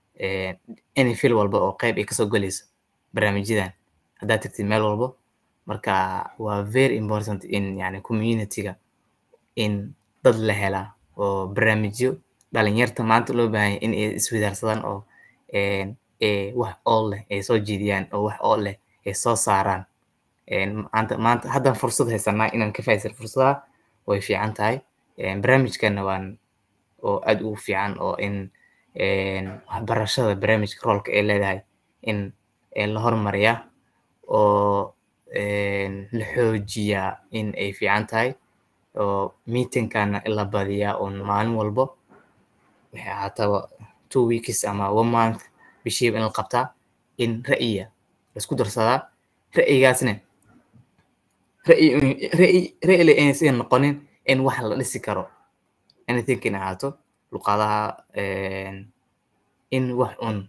any fil walba oo qayb ay kasoo gelayso barnaamijyadan haddaad tagtid meel walbo marka waa very important in yani communityga in dad la helaa oo barnaamijyo dhalinyarta maanta loo baahan yahay in ay iswadaarsadaan oo een, ee wax ool leh ay soo jeediyaan oo wax ool leh ay soo saaraan Een, maanta maanta haddaan fursad haysanaa inaan ka faa'iidaysan fursadaha way fiican tahay Een, barnaamijkana waan oo aad ugu fiican oo in een, waxbarashada barnaamijka roolka ay leedahay in ee la hormariyaa oo een, la xoojiyaa in ay fiican tahay oo meetingkana in la badiyaa oo maalin walbo waxay ahaataba two weeks ama one month bishiiba in la qabtaa in ra'yiga laisku darsadaa ra'yigaasna ra'yi ra'yi ra'yi aysan noqonin in wax la dhisi karo anything in ahaato luqadaha een, in wax un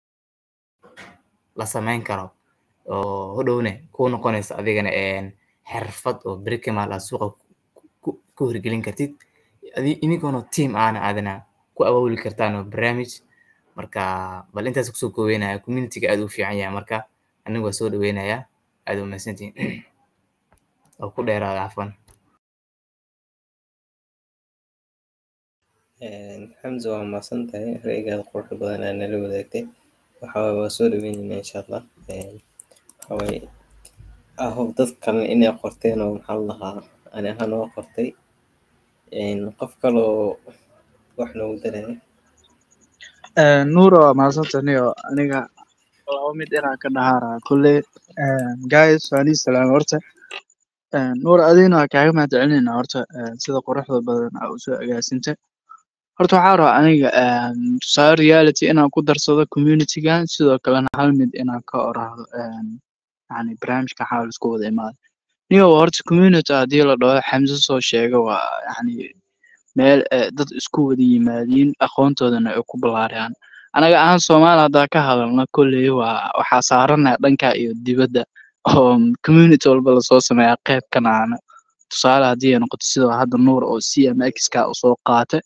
la samayn karo oo hodhowne ku noqonaysa adigana een, xirfad oo beri kamaal aad suuqa ku- ku- ku hirgelin kartid adi- inigoona team ahna aadana ku abaabuli kartaan oo barnaamij marka bal intaas kusoo koobeynaya communityga aad u fiican yahay marka anigu waa soo dhaweynayaa aad u mahadsantihin oo ku dheeraada cafwan xamza waa mahadsan tahay ra'yigaada quruxda badan aa nala wadaagtay waxa waaye waa soo dhaweyneynaa insha allah Een, waxa waaye ahob dad kalena inay qorteen oo maxaa la lahaa ani ahaan waa qortay Een, qof kaloo wax noogu daraya nuuro waa mahadsantaniyo aniga laba mid inaan ka dhahaara kulley guys waan ii salaamay horta nuur adigna waa kaaga mahad celinayna horta een, sida quruxda badan aa usoo agaasinta horta waxaa rabaa aniga een, tusaale reality inaan ku darsado communitygan sidoo kalena hal mid inaan ka oraahdo een, yani barnaamijka waxaa la isku wada imaada niyo horta community haddii la dhaho xamse soo sheega waa yani meel eh, dad isku wada yimaadiin aqoontoodana ay ku ballaariyaan anaga ahaan soomaali haddaa ka hadalna kolley waa waxaa saaranaya dhanka iyo dibadda oo community walba lasoo sameeyaa qayb kanaana tusaale haddii ay noqoto sida hadda nuur oo c m x ka usoo qaata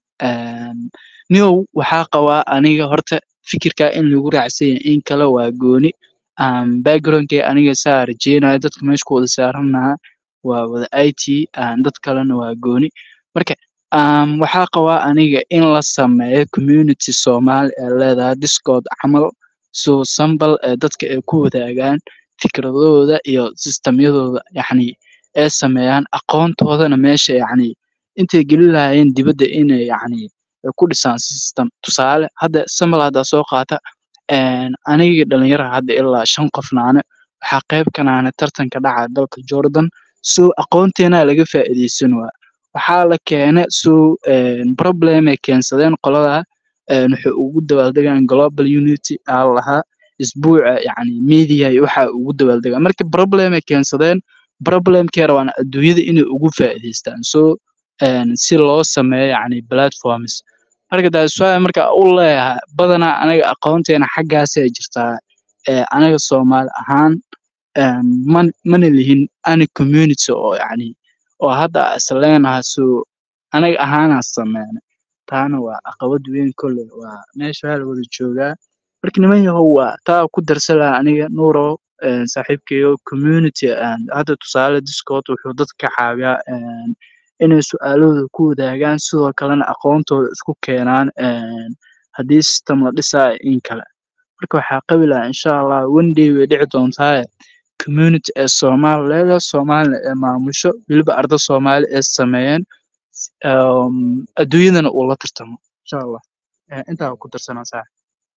niyow waxaa qabaa aniga horta fikirka in lagu raacsan yahay in kale waa gooni um, backgroundkay aniga saa rajeynayo dadka meesha ku wada saaranaha waa wada i t dad kalena waa gooni marka um, waxaa qabaa aniga in la sameeyo community soomaali ee leedahay discord camal so sambal ee dadka ay ku wadaagaan fikradooda iyo sistemyadooda yacni ay sameeyaan aqoontoodana meesha yacni intay geli lahaayeen dibadda inay yacni ay ku dhisaan system tusaale hadda sambal haddaa soo qaata een, aniga dhalinyara hadda ilaa shan qofnaane waxaa qayb kanaane tartanka dhaca dalka jordan so aqoonteena laga faa'iidaysan waa waxaa la keena so problem ay keensadeen qolada een, waxay ugu dabaaldegaan global unity aa la lahaa isbuuca yacni media iyo waxa ugu dabaaldegaan marka problem ay keensadeen problemkay rabaan adduunyada inay ugu faa'iidaystaan so een, si loo sameeyo yacni platforms marka taas waa marka u leeyahay badanaa anaga aqoonteena xaggaasay jirtaa ee anaga soomaali ahaan een, man mana lihin ani community oo yacni oo hadda isleenaha so anaga ahaanaa sameena taana waa caqabad weyn kolley waa meesha waa la wada joogaa marka niman yahow waa taa ku darsan lahaa aniga nuuro een, saaxiibkayo community een, hadda tusaale discord wuxuu dadka ka caawiyaa een, inay su-aalahooda ku wadaagaan sidoo kalena aqoontooda isku keenaan een, haddii system la dhisaayo in kale marka waxaa qabi lahaa insha allah one day way dhici doontaaye community ee soomaali leedahay soomaalina ee maamusho weliba arda soomaali ee sameeyeen um, adduunyadana uu la tartamo insha allah Eh, intaa ku darsanaa saaxiib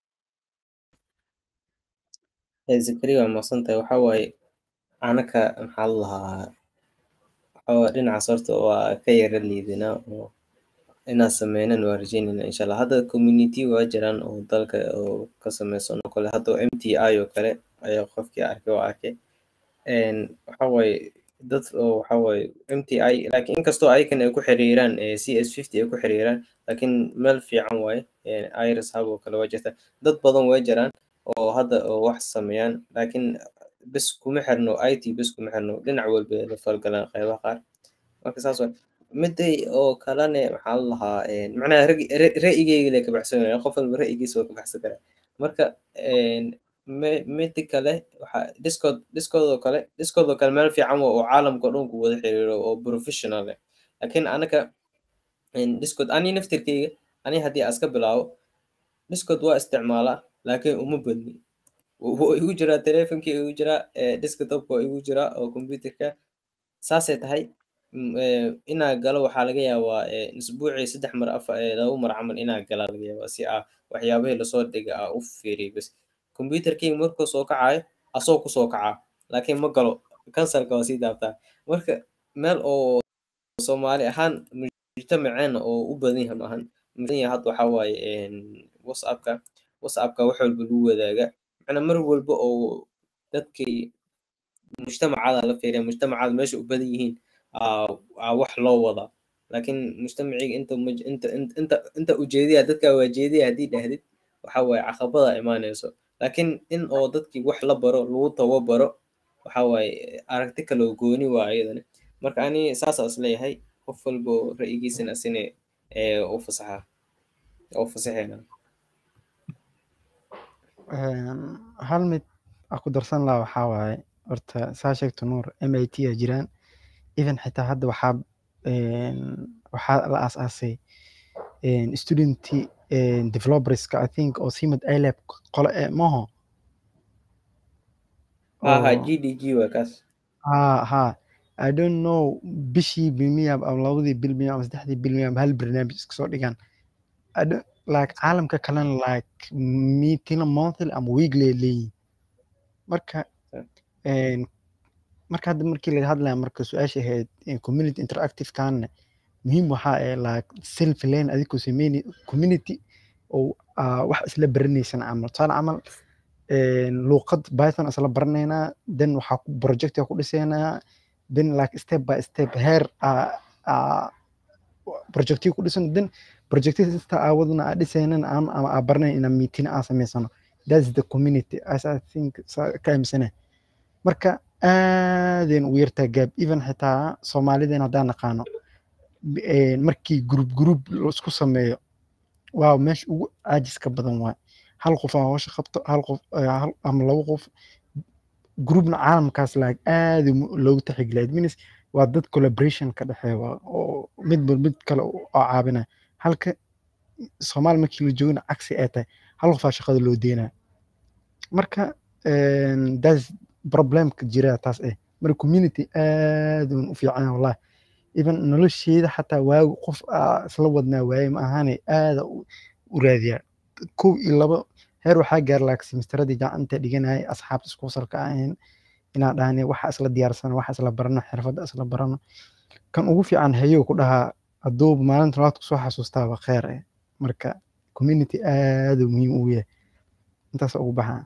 Eh, zakariya waa mahadsan tahay waxaa waaye anaka maxaa la lahaa waxaa waaye dhinacaas horta waa ka yara liidinaa oo inaan sameynan waa rajeynayna insha allah hadda community waa jiraan oo dalka oo ka sameysan oo kale hadda m t i oo kale ayaa qofkii arkay oo arkay Een, waxaa waaye dad oo waxaa waaye m t i laakiin inkastoo ayakan ay ku xiriiraan eh, c s fifty ay ku xiriiraan laakiin meel fiican waaye Eh, iris hub oo kale waa jirta dad badan way jiraan oo hadda oo wax sameeyaan laakiin bes kuma xirno it bes kuma xirno dhinac walba la falgalaan qeybaha qaar marka saas waay miday oo kalene maxaa la lahaa een, macnaha ra'yi- ra- ra'yigeyga le ka baxsanaya qof walba ra'yigiisa waa ka baxsan karaa marka een, me- midi kale waxaa discord discord oo kale discord oo kale meel fiican waa oo caalamka o dhan ku wada xiriiro oo professional leh laakiin anaka een, discord ani naftirkeyga ani haddii aan iska bilaabo discord waa isticmaalaa laakiin uma badni wuu igu jiraa teleefonkii igu jiraa desktopka waa igu jiraa oo computerka saasay tahay inaa galo waxaa laga yaabaa isbuucii saddex mar afar laba mar camal inaa galaa laga yaabaa si aa waxyaabahii lasoo dhiga aa u fiiriyo bas computerkii markuu soo kacayo asoo kusoo kacaa laakiin ma galo kansalka waa sii daabtaa marka meel oo soomaali ahaan mujtamaceena oo u badan yahay maahan hadda waxaa waaye whatsappka whatsappka wax walba lagu wadaaga macnaa mar walba oo dadkii mujtamacada la fiiriya mujtamacada meesha u badan yihiin aa wax loo wadaa laakiin mujtamaciga inta inta inta inta ujeediya dadka waa jeediya haddii dhahdid waxa waaye caqabada imaanayso laakiin in oo dadkii wax la baro lagu tababaro waxa waaye aragti kale oo gooni waa ayadana marka ani saasaa isleeyahay qof walba oo ra'yigiisana asina u fasaxa u fasaxeena hal mid aan ku darsan lahaa waxaa waaye horta saa sheegto nuur m i t a jiraan even xitaa hadda waxaa waxaa la aasaasay student developerska i think oo simad ilab qole ee maho ha g d g waa kaas ha ha i don't know bishii bilmiya ama labadii bil miya ama saddexdii bil miya ama hal barnaamij iska soo dhigaan like caalamka kalena like meeting monthly ama weekly leeyihin marka marka hadda markii laga hadlaya marka su-aasha ahayd community interactive kaana muhiim waxaa ee like self lane adigoo sameyni community oo wax isla baranaysan camal tusaale camal luuqad python isla baranaynaa then waxaa projectia ku dhisaynaa then like step by step heer projectii ku dhisan then projectii sista aawadna aa dhisaynan ama aa baranayn inaa meetina aa samaysano that's the community as i think ka aaminsana marka aadayn ugu yartaa gaab even xitaa soomaalideen haddaan naqaano markii group group isku sameeyo waa meesha ugu caajiska badan waay hal qof aa howsha qabto hal qof ama laba qof groupna caalamkaas laag aada loogu taxigilaa adminis waa dad collaboration ka dhexeeya oo midba mid kale oo caabinaya halka soomaali markii la joogina cagsi ay tahay hal qofaa shaqada loo deynaya marka das problemka jira taas eh marka community aad u fiican wallahi even nolosheeda xataa waagu qof isla wadnaa waaye ma ahaane aada u raadiyaa kow iyo labo heer waxaa gaar laak simistaradii gacanta dhiganayay asxaabta isku wasalka ahayn inaan dhahne waxa isla diyaarsano waxa isla barano xirfadda isla barano kan ugu fiican hayow ku dhahaa hadduu maalinta labaad kusoo xasuustaaba kheer eh marka community aada muhiim ugu yahay intaas ugu baxaa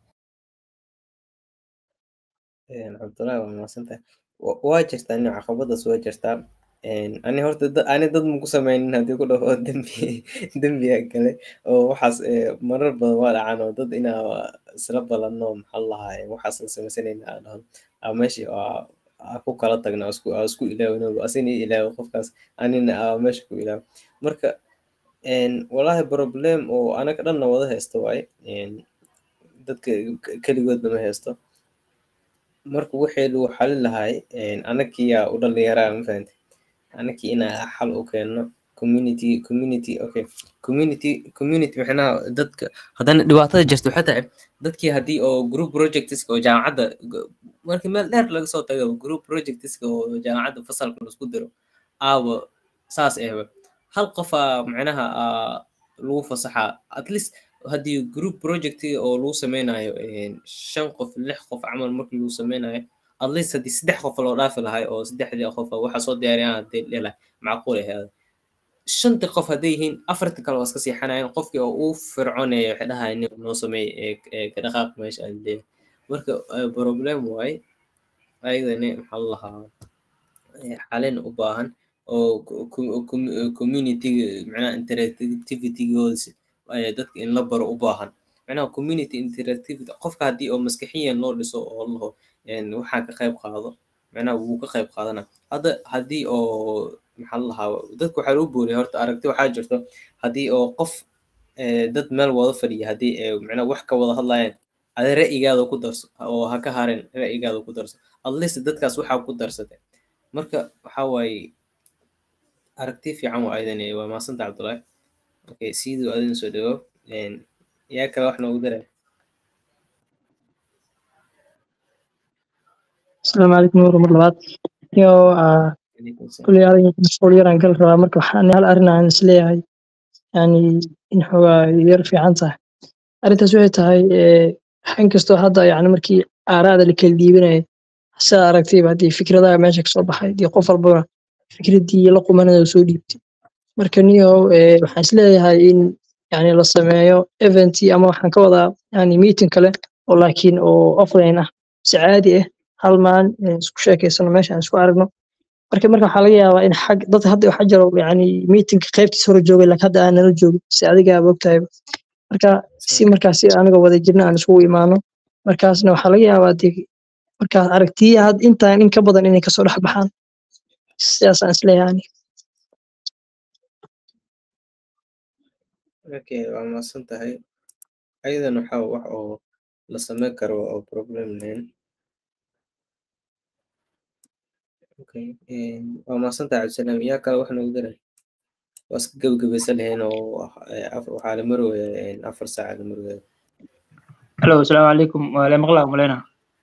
cabdullahi waa mahadsantahay waa jirtaa nin caqabadaas waa jirtaa ani horta ani dad maku sameynin haddii ku dhaho dembi dembiga kale oo waxaas marar badan waa dhacan oo dad inaa isla balano maxaa lahaa waxaas la sameysanayna aa dhaho aa meeshii aa ku kala tagna aa isku ilaawino asina ilaawo qofkaas anina aa meesha ku ilaawo marka walahi problem oo anaga dhanna wada haysto waaye dadka keligoodna ma haysto marka wixii lagu xalin lahay anakiyaa u dhalinyaraa ma fahante anakii inaa xal u keenno community community okay community community maxnaha dadka haddana dhibaatada jirta waxay tahay dadkii haddii oo group projectska oo jaamacadda markii meel dheer laga soo tago group projectska oo jaamacadda fasalka laisku diro aawa saas ehba hal qofaa macnaha lagu fasaxaa at least haddii group project oo lagu sameynayo shan qof lix qof camal markii lagu sameynayo at least haddii saddex qof loo dhaafi lahay oo saddexdii qof waxa soo diyaariyaan hadii dhela macquul ahayd shantii qof hadday yihiin afartii kale waa iska siixanayaan qofkii oo uu fircoonaya waxay dhahayan nin noo sameey ka dhaqaaq meesha aan leeyahay marka problem waaye ayadani maxaa la lahaa xalin u baahan oo community macnaha interactivitygooda dadka in la baro u baahan macnaha community interactivity qofka haddii oo maskaxiyan loo dhiso oo laho waxaa ka qayb qaado macnaha wuu ka qayb qaadana hadda haddii oo maxaa la lahaa dadka waxaa loo booriya horta aragti waxaa jirto haddii oo qof dad meel wada fadhiya haddii macnaha wax ka wada hadlayaan adi ra'yigaada ku darso oo ha ka harin ra'yigaada ku darso at least dadkaas waxaa ku darsatay marka waxaa waaye aragti fiican waa ayadani waa maasanta cabdullaahi okay siduu adin soo dhawo yaa kale wax noogu daray asalaamu calaykum nuur mar labaad iyo ah, Calaykum salaam. kuley arin mashquul yaraan gal rabaa marka waxaan hal arrin aan isleeyahay yani in xoogaa yar fiican tahay arrintaas waxay tahay eh, inkastoo hadda yani markii aaraada la kala dhiibanayay sidaa aragtayba haddii fikradaha meesha kasoo baxay dee qof walbana fikradii la qumanada soo dhiibtay marka niyow eh, waxaan isleeyahay in yani la sameeyo event ama waxaan ka wadaa yani meeting kale oo laakiin oo offline ah si caadi ah hal maalin eh, isku sheekeysano meesha aan isku aragno marka marka waxaa laga yaabaa in xag dad hadda waxaa jiro yani meetingka qaybtiisa hore joogay laakiin hadda aan nala joogin si adiga aad ogtahay marka si markaas si aniga wada jirna aan isugu imaano markaasna waxaa laga yaabaa dee markaas aragtiya had intaan in ka badan inay kasoo dhex baxaan sidaasaan isleeyahay aniga. okay waa mahadsan tahay ayadan waxaa wax oo la sameyn karo oo problem lahayn okay een, waa mahadsan tahay cabdisalaam yaa kale wax noogu daray waa iska gebagabaysan lahayn oo eh, af- waxaa la marooya een, afar saaca la marooya Hello, السلام عليكم ولا مقلع مولينا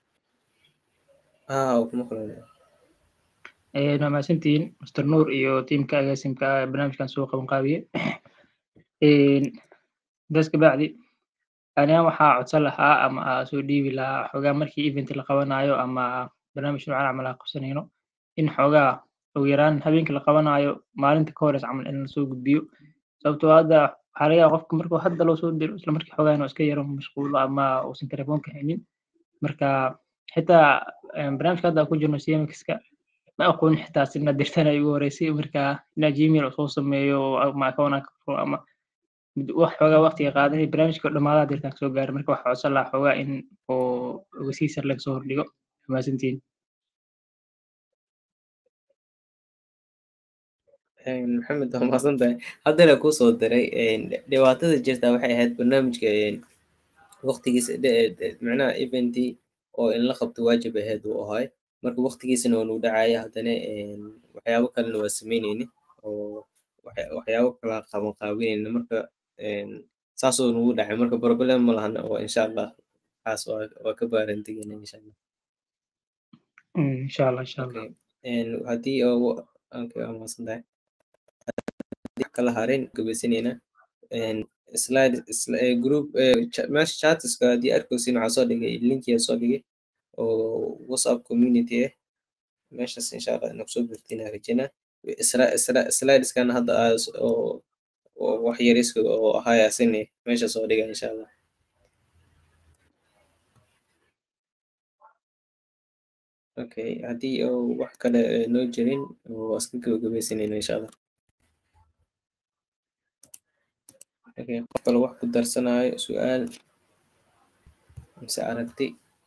ah waa kuma qalanaya ee waa mahadsantihiin Mr. Nuur iyo tiimka agaasimka barnaamijkan soo qaban qaabiye een das ka bacdi aniga waxaa codsan lahaa ama aa soo dhiibi lahaa xoogaa markii event la qabanayo ama barnaamij noocan camal aan qabsanayno in xoogaa ugu yaraan habeenkii la qabanayo maalinta ka horeysa camal in lasoo gudbiyo sababtoo ah hadda waxaa laga yaabaa qofka markuu hadda loo soo diro isla markii xoogaa inuu iska yaro mashquulo ama uusan telefoonka haynin marka xitaa een, barnaamijka hadda aan ku jirno cmxka ma aqoon xitaa sina dirtana igu horeysay marka inaa gmail soo sameeyo oo ama account aan ka furo ama mid- wax xoogaa waqtiga qaadanay barnaamijka dhammaadaha dirtaan kasoo gaaray marka waxaa codsan lahaa xoogaa in oo ogeysiisar laga soo hordhigo mahadsantihiin Een, maxamed waa mahadsan tahay haddana kuu soo diray een, dhibaatada jirta waxay ahayd barnaamijka een, waqtigiisa dhe- dhe- macnaha eventii oo in la qabto waajib ahayd uu ahay marka waqtigiisana waa nuu dhacaya haddana een, waxyaabo kalena waa sameyneyni oo waxya- waxyaabo kala qaban qaabineyna marka een, saasoo nugu dhacay marka problem ma lahan oo insha allah waxaas waa waa ka baarantegeyna insha allah Mm, insha allah insha allah okay een, haddii oo okay waa mahadsan tahay haddii wax kala harin gabaysanayna een, slide sli- eh, group eh, cha- meesha chatiska haddii arkaysin waxaa soo dhigay linkiya soo dhigay oo whatsapp community ah meeshaas insha allah inaad kusoo birtiin rajina slideskan hadda aa s- oo oo wax yariska oo ahaya sine meesha soo dhiga insha allah okay haddii oo wax kale eh, noo jirin waa iska gabagabaysanayna insha allah okay qof kale wax ku darsanayo su-aal mise aragti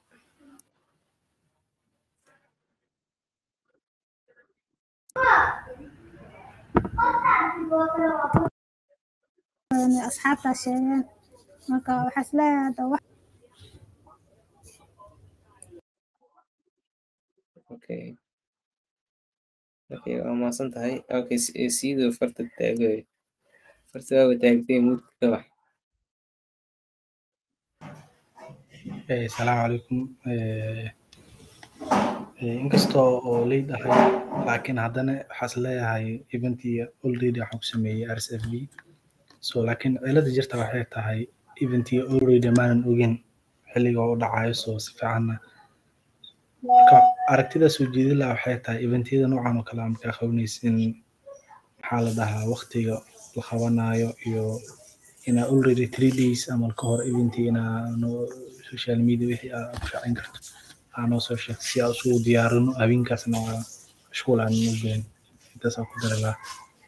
Een, asxaabtaa sheegeen marka waxaa isleeyahay hadda wax okay okay waa mahadsan tahay okay si- eh, sidoo farta taagay farta waaba taagtay mudka ka bax Eh, Salaamu calaykum. Eh, eh, inkastoo oo leyd ahay laakiin haddana waxaas leeyahay eventii already waxaan ku sameeyey RSFB so laakiin cilada jirta waxay tahay eventii already maanan ogin xilliga uu dhacayo so si fiicanna marka aragtida soo jeedin lahaa waxay tahay eventyada noocan oo kale aan markaa qabanaysin maxaa la dhahaa waqtiga la qabanayo iyo inaa already three days amal ka hor eventii inaa noo social media wixii aad ku shacin karto aa noo soo sheegto si aan isugu diyaarino habeenkaasna waa mashquul aan u gelin intaasaan ku dari lahaa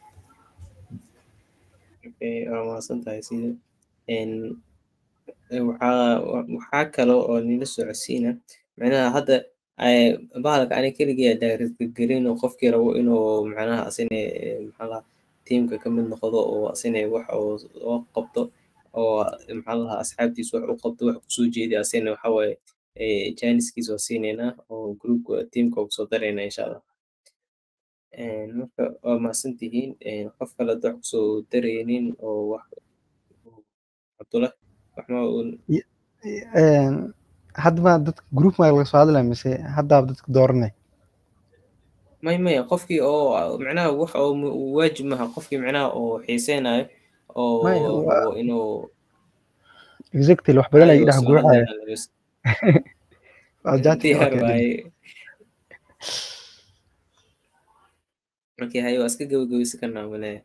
okay waa mahadsan tahay sida een eh, waxaa wa- waxaa kale oo nila socodsiina macnaha hadda eh, bahalka ani keligii direct gelin oo qofkii rabo inuu macnaha asine eh, maxaa lahaa tiimka ka mid noqdo oo asine wax oo oo qabto oo maxaa lahaa asxaabtiisa wax u qabto wax kusoo jeedi asine waxa waaye eh, janiskiisa waa siineynaa oo groupka tiimka waa kusoo dareynaa insha allah Een, marka waa mahadsan tihiin Een, qof kale hadda wax kusoo dareynin oo wax cabdullah waxma uun Een, hadda ma dadka group ma laga soo hadlaya mise haddaaba dadka dooranay may maya qofkii oo micnaha wax oo mu- waajib maha qofkii micnaha oo xiiseynayo oo May, waa- rabo inuu exactly wax badan ay ayago dhex soo guuxaya hadlayaan bas waa jaadka diyaar okay waaye markii haye waa iska gabagabeysi karnaa maleeya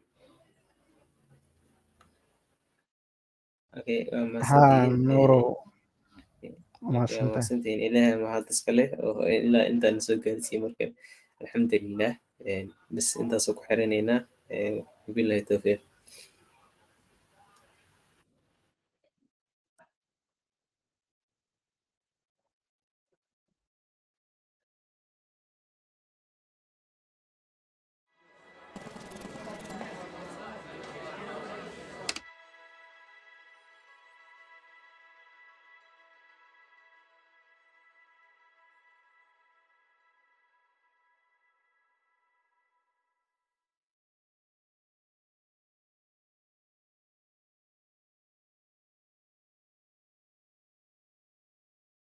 okay waa haa mahadsantihiin nuuro Eh, waa waa mahadsantahay mahadsantihiin ilaahay mahad iska leh oo ilaa intaan soo gaarsiiyey marka alxamdulilah Eh, bas intaasoo ku xiranaynaa Eh, wabillahi tawfiiq